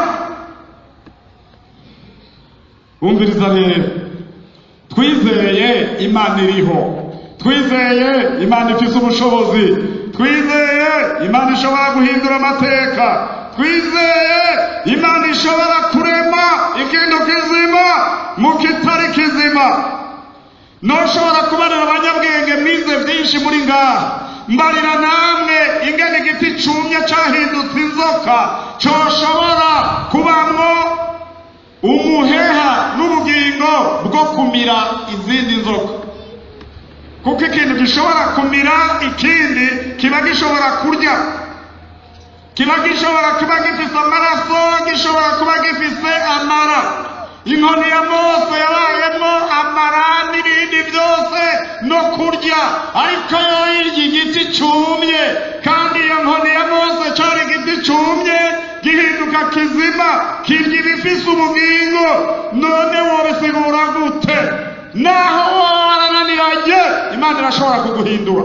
wumviriza rero twizeye imana iriho twizeye imana ifise ubushobozi twizeye imana ishobora guhindura amateka twizeye imana ishobora kurema ikintu kizima mu kitari kizima ntushobora kubarira abanyabwenge mwize byinshi muri ngaha mbarira namwe ingene igiti cumye cahindutse inzoka coshobora kubamwo umuheha n'ubugingo bwo kumira izindi nzoka kuko ikintu gishobora kumira ikindi kiba gishobora kurya kiba gishobora kuba gifise amaraso gishobora kuba gifise amara inkoni ya mose yabayemo amara n'ibindi byose no kurya ariko yoyirya igiti cumye kandi iyo nkoni ya mose cari igiti cumye gihinduka kizima kirya ibifise ubugingo none wobisigura gute naho woba warananiranye imana irashobora kuguhindura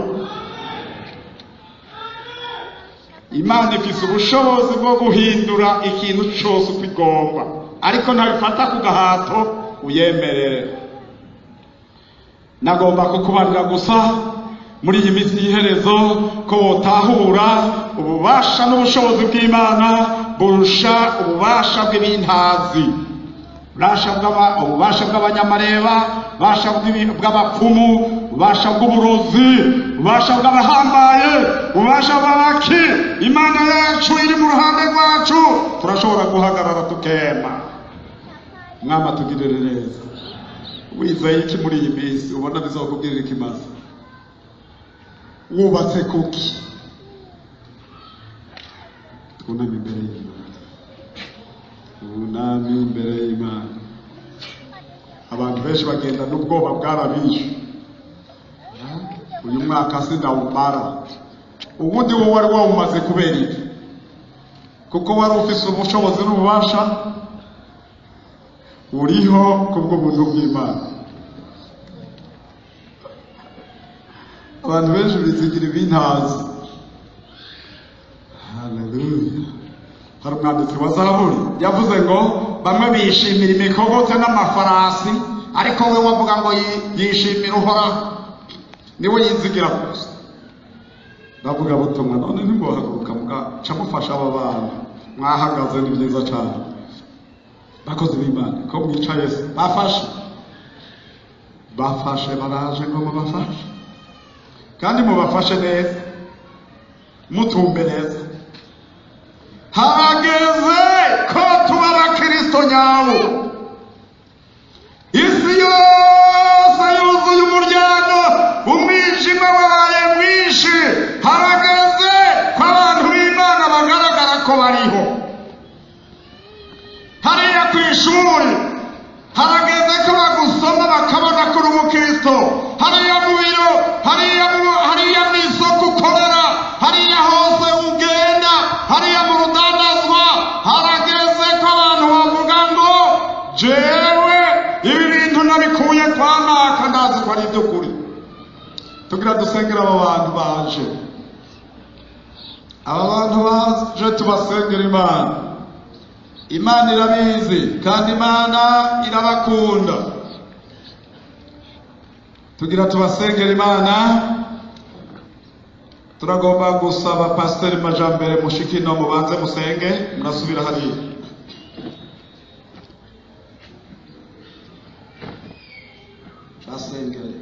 imana ifise ubushobozi bwo guhindura ikintu cose uko igomba ariko ntabifata ku gahato uyemerere nagomba kukubarira gusa muri iyi minsi y'iherezo ko wotahura ububasha n'ubushobozi bw'imana burusha ububasha bw'ibintazi ububasha bw'abanyamareba ububasha bw'abapfumu ububasha bw'uburozi ububasha bw'abahambaye ububasha bw'abaki imana yacu iri mu ruhande rwacu turashobora guhagarara tukema mwama tugirire neza wizeye iki muri iyi minsi ubona bizakubwirira ikimaze wubatse kuki twuname imbere y'imana twuname imbere y'imana abantu benshi bagenda n'ubwoba bwarabishe uyu mwaka sindawumara ubundi wowe wari wawumaze kubera iki kuko wari ufise ubushobozi n'ububasha uriho kubw'ubuntu bw'imana abantu benshi bizigira ibintazi haleluya hari umwanditsi wa zaburi yavuze ngo bamwe bishimira imikogotse n'amafarasi ariko we wavuga ngo yi- yishimira uhoraho niwe yizigira gusa ndavuga butumwa none ntimuhaguruka mugaca mufasha aba bana mwahagaze ni byiza cyane bakozi b'imana ko mwicaye se bafashe bafashe baraje ngo mubafashe kandi mubafashe neza mutumbe neza harageze ko tuba abakristo nyabo isi yose yuzuye umuryango umwijima wabaye mwinshi harageze ko abantu b'imana bagaragara ko bariho hariya ku ishuri harageze ko bagusoma bakabona ko uri umukristo hariya mu biro hariya mu hariya mu isoko ukorera hariya hose ugenda hariya mu rudandazwa harageze ko abantu bavuga ngo jewe ibi bintu nabikuye kwa naka ndazi ko ari iby'ukuri tugira dusengera aba bantu baje aba bantu baje tubasengera imana imana irabizi kandi imana irabakunda tugira tubasengera imana turagomba gusaba pasiteri majambere mushikino mubanze musenge murasubira hariya basengere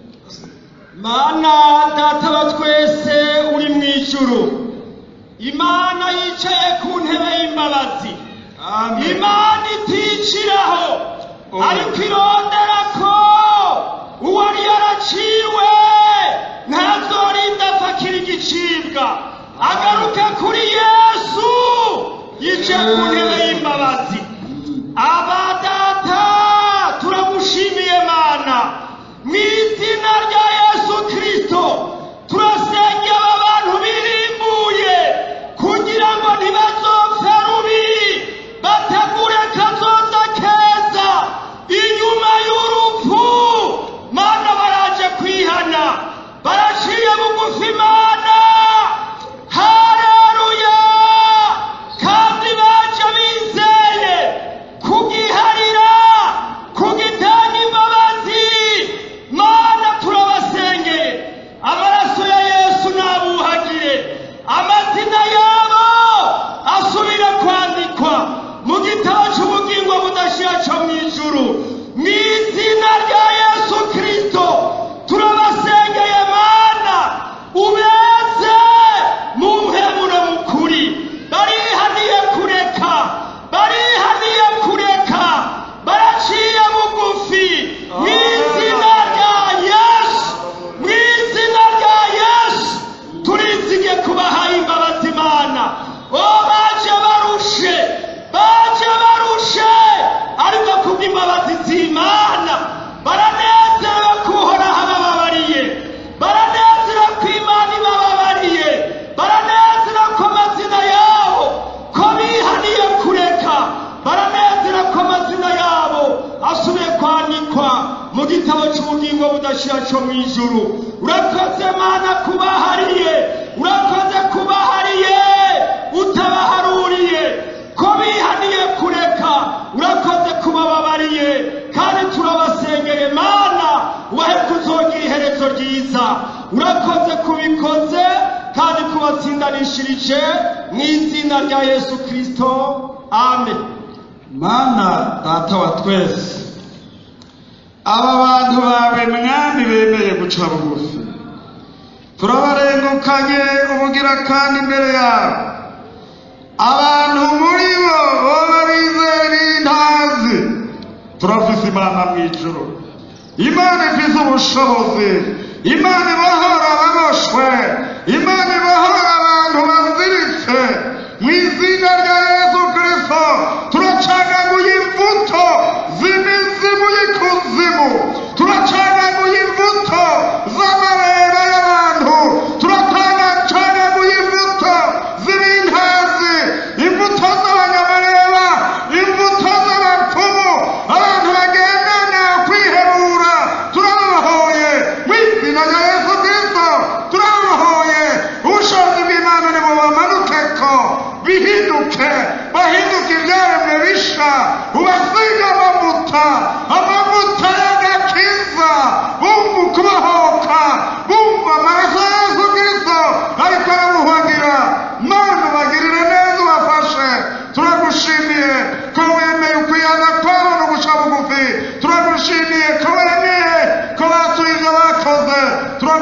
mana data wa twese uri mu ijuru imana yicaye ku ntebe y'imbabazi amen imana iticiraho Oh. ariko irondera ko uwari yaraciwe ntazorinda apfakira igicibwa agaruka kuri yesu yicaye ku ntebe y'imbabazi aba data turamushimiye mana mu izina rya yesu kirisito turasengera aba bantu birimbuye kugira ngo ntibazopfe rubi bategure kazoza keza inyuma y'urupfu mana baraje kwihana baraciye bugufi mana hareruya kandi baje bizeye kugiharira kugitanga imbabazi mana turabasengeye amaraso ya yesu nabuhagire amazina yabo asubire kwandikwa mu gitabo cy'ubugingo budashira cyo mu ijuru mu izina rya yesu kirisito turabasengeye mana ubeze mu mpemuro mukuri barihaniye kureka barihaniye kureka baraciye bugufi mu izina rya yesu mu izina rya yesu turizige kubahaye imbabazi imana o baje barushe baje barushe ariko kubw'imbabazi z'imana baranezerewe ko uhoraho abababariye baranezerewe ko imana ibababariye baranezerewe ko amazina yabo ko bihaniye kureka baranezerewe ko amazina yabo asubiye kwandikwa mu gitabo cy'ubugingo budashira cyo mu ijuru urakoze mana kubahariye urakoze kubahariye utabaharuriye ko bihaniye kureka urakoze kubababariye kandi turabasengeye mana ubahe kuzogira iherezo ryiza urakoze kubikoze kandi kubatsindanishirije mu izina rya yesu kirisito amen mana data wa twese aba bantu bawe mwami bemeye guca bugufi turabarengukanye ubugira kandi imbere yawe abantu muri bo boba bizeye n'intazi turafise imana mu ijuru imana ifise ubushobozi imana ibohora ababoshwe imana ibohora abantu baziritse mu izina rya yesu kirisito turacagaguye imbuto z'imizimu y'ikuzimu turacagaguye imbuto z'amareba y'abantu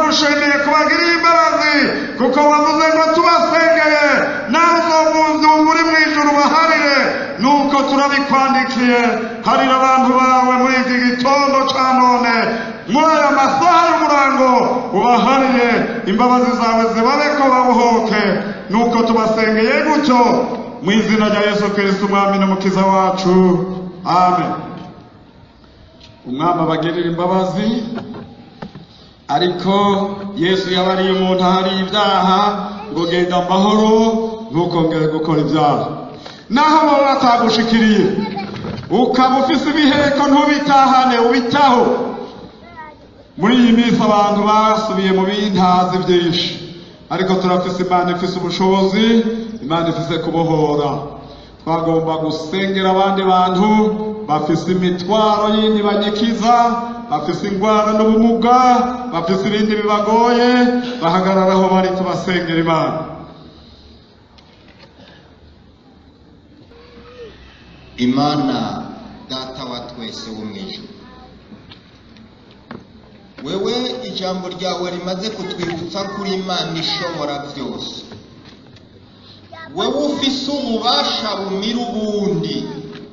turagushimiye kubagirira imbabazi kuko wavuze ngo tubasengeye nawe uzomuzungu uri mu ijuru baharire nuko turabikwandikiye harira abantu bawe muri iki gitondo ca none muri aya masaha y'umurango ubaharire imbabazi zawe zibabeko babuhoke nuko tubasengeye gutyo mu izina rya yesu kirisito umwami n'umukiza wacu amen umwami abagirira imbabazi ariko yesu yabariye umuntu ahari ibyaha ngo genda amahoro ntukongere gukora ibyaha naho baba batagushikiriye ukaba ufise ibiheko ntubitahane ubitaho muri iyi minsi abantu basubiye mu bintazi byinshi ariko turafise imana ifise ubushobozi imana ifise kubohora twagomba gusengera abandi bantu bafise imitwaro yindi banyikiza bafise indwara n'ubumuga bafise ibindi bibagoye bahagarara aho bari tubasengera imana imana data wa twese wo mu ijuru wewe ijambo ryawe rimaze kutwibutsa kuri imana ishobora byose wewe ufise ububasha bumira ubundi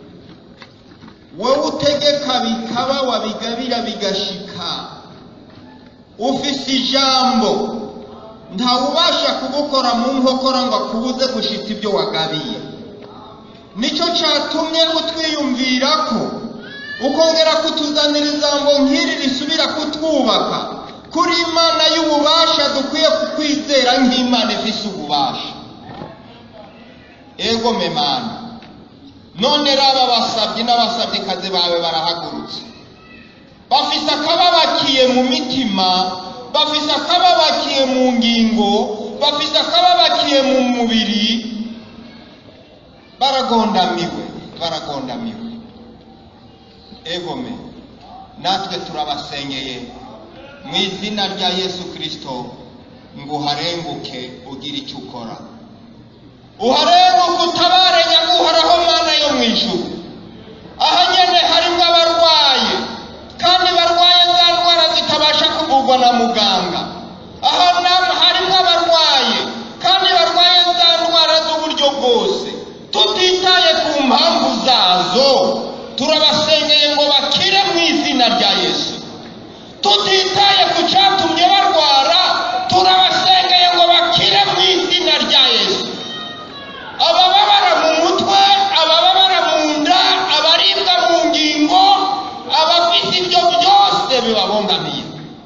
wowe utegeka bikaba wabigabira bigashika ufise ijambo ntawubasha kugukora mu nkokora ngo akubuze gushika ibyo wagabiye nicyo cyatumye utwiyumvira ko ukongera kutuzanira ijambo nk'iri risubira kutwubaka kuri imana y'ububasha dukwiye kukwizera nk'imana ifise ububasha ego memana none raba abasabyi n'abasabyikazi bawe barahagurutse bafise akababakiye mu mitima bafise akababakiye mu ngingo bafise akababakiye mu mubiri baragondamiwe baragondamiwe egome natwe turabasengeye mu izina rya yesu kirisito ngo uharenguke ugire icyo ukora uharenguke utabare nyaguhoraho mana yo mu ijuru aha nyene harimo abarwaye kandi barwaye za ndwara zitabasha kuvurwa na muganga aha nam- harimo abarwaye kandi barwaye za ndwara z'uburyo bwose tutitaye ku mpamvu zazo turabasengeye ngo bakire mu izina rya yesu tutitaye ku cyatumye barwara turabasengeye ngo bakire mu izina rya yesu abababara mu mutwe abababara mu nda abaribwa mu ngingo abafite ibyo byose bibabangamiye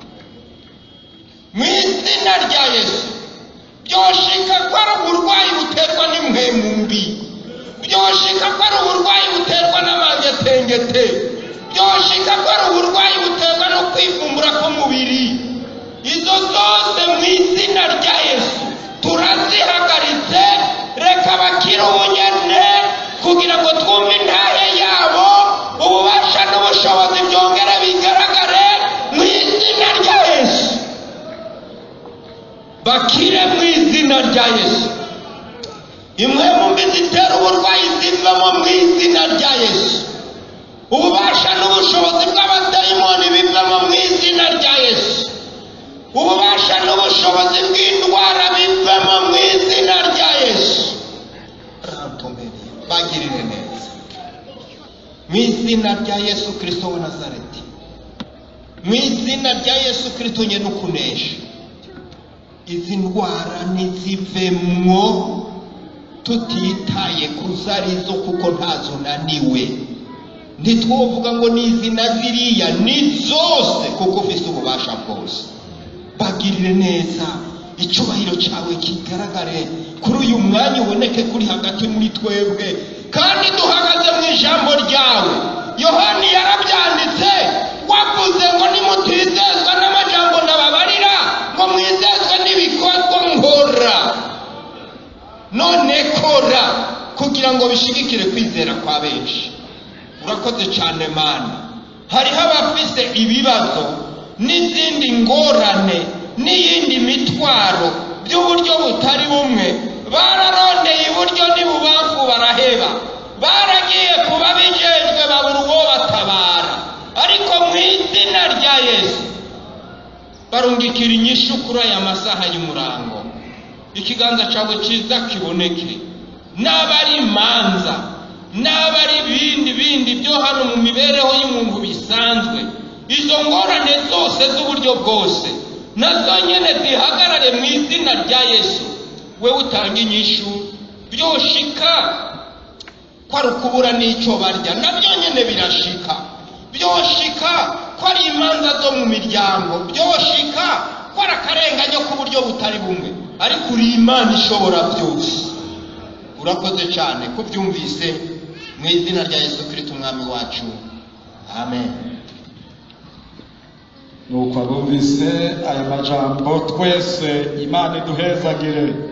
mu izina rya yesu byoshika ko ari uburwayi buterwa n'impwemu mbi byoshika ko ari uburwayi buterwa n'amangetengete byoshika ko ari uburwayi buterwa no kwivumbura k'umubiri izo zose mu izina rya yesu turazihagaritse reka bakire ubunyane kugira ngo twumve intahe yabo ububasha n'ubushobozi byongere bigaragare mu izina rya yesu bakire mu izina rya yesu imwe mu mbi zitera uburwayi zivamo mu izina rya yesu ububasha n'ubushobozi bw'abadayimoni bivamo mu izina rya yesu ububasha n'ubushobozi bw'indwara bivamo mu izina rya yesu bagirire neza mu izina rya yesu kirisito wa nazareti mu izina rya yesu kirisito nyine ukunesha izi ndwara ntizivemwo tutitaye ku zo arizo kuko ntazo naniwe ntitwovuga ngo ni izi na ziriya ni zose kuko ufite ububasha bwose bagirire neza icyubahiro cyawe kigaragare kuri uyu mwanya uboneke kuri hagati muri twebwe kandi duhagaze mu ijambo ryawe yohani yarabyanditse wavuze ngo nimutizezwa n'amajambo ndababarira ngo mwizezwe n'ibikorwa nkora none kora kugira ngo bishigikire kwizera kwa benshi urakoze cyane mana hariho abafise ibibazo n'izindi ngorane n'iyindi mitwaro by'uburyo butari bumwe bararondeye iburyo n'ibubamfu baraheba baragiye kuba bijejwe babura uwo batabara ariko mu izina rya yesu barungikira inyishu kuri aya masaha y'umurango ikiganza cyawe cyiza kiboneke n'aba ari imanza n'aba ari ibindi bindi byo hano mu mibereho y'umuntu bisanzwe izo ngorane zose z'uburyo bwose nazo nyine zihagarare mu izina rya yesu we utanga inyishu byoshika ko ari ukubura n'icyo barya nabyo nyine birashika byoshika ko ari imanza zo mu miryango byoshika ko ari akarenganyo k'uburyo butari bumwe ariko uri imana ishobora byose urakoze cyane ko byumvise mu izina rya yesu kirisito umwami wacu amen nuko abumvise aya majambo twese imana iduhezagire